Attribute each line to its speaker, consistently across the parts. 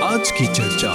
Speaker 1: आज की चर्चा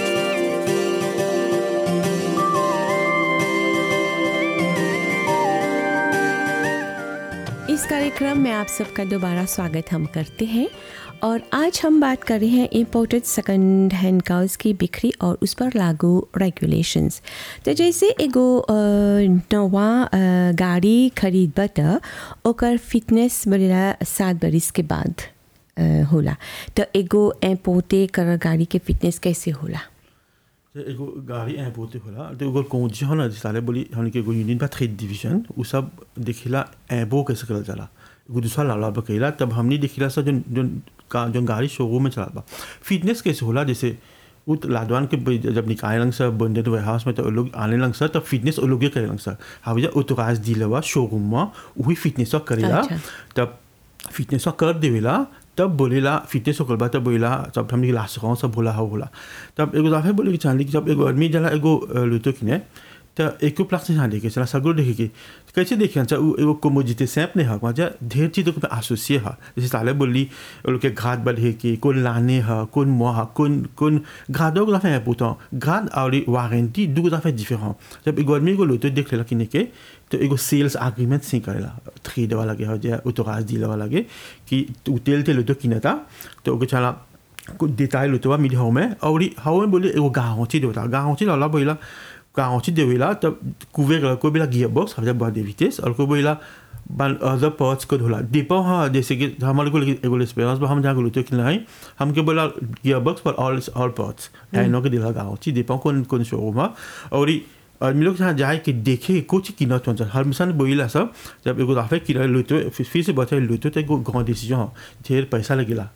Speaker 2: इस कार्यक्रम में आप सबका दोबारा स्वागत हम करते हैं और आज हम बात कर रहे हैं इम्पोर्टेड सेकंड हैंड कार्स की बिक्री और उस पर लागू रेगुलेशंस तो जैसे एगो अ, नवा अ, गाड़ी खरीदब त ओकर फिटनेस बढ़ेला सात बरिस के बाद अ, होला तो एगो इम्पोर्टे कर गाड़ी के फिटनेस कैसे होला
Speaker 3: तो एगो गाड़ी ऐप होते होला तो एगो कौन हो ना साले बोली हमने के एगो यूनियन बा ट्रेड डिवीजन उ सब देखिला ऐबो कैसे करल जाला एगो दूसरा लाला बकेला तब हमने देखिला सब जोन जोन का जोन गाड़ी शोरूम में चला बा फिटनेस कैसे होला जैसे उ त लादवान के ब- जब निकाले लंग सर बंडेड वेयर हाउस में तो उ लोग आने लंग सर तब फिटनेस उ लोग ये करे लंग सर हाविजा उतराज दिलवा शोरूम में वही फिटनेस करेला
Speaker 2: अच्छा।
Speaker 3: तब फिटनेस कर देवेला तब बोलेला फिटनेस होकर बा तब बोलेला तब हमने लास्ट गाँव सब बोला हो बोला तब एगो दफे बोले कि चांदी कि जब एगो आदमी जला एगो अ, लुतो किने त एको प्लाक से यहाँ देखे चला सगरो देखे कि कैसे देखे अच्छा उ एगो कोमोजिते सैप नहीं हक वहाँ ढेर चीज़ों के एसोसिए है जैसे साले बोली वो लोग के घाट बढ़े कि कौन लाने है कौन मुआ है कौन कौन घाटों को दफे है पूछता घाट और वारंटी दो दफे डिफरेंट जब एगो आदमी को लुतो देख लेला किने के तो एगो सेल्स एग्रीमेंट सिंह करेला थ्री वाला के हो जाए उतराज दिला वाला के कि तू तेल तेल तो किनता तो ओके चला कुछ देताई लुतो बा मिली हाउ में और ई हाउ में बोले एगो गाँवची देवता गाँवची लाला बोला गाँवची देवेला तब कुवे गला कोई बोला गियर बॉक्स हम जब दे विटेस और कोई बोला बन अदर पार्ट्स को धोला डिपो हाँ जैसे कि हमारे को एगो एक्सपीरियंस बा हम जहाँ लुतो कि नहीं हमके बोला गियर बॉक्स पर ऑल ऑल पार्ट्स डायनो के दिला गाँवची डिपो कौन कौन शोरूम है और ई आदमी लोग जहाँ जाए कि देखे कुछ किनत हुन्छ हमेशा बोइला सब जब एगो दफे किन लुतो फिर फिर से बचाए लुतो तो एगो गाँव डिसीजन हो ढेर पैसा लगेला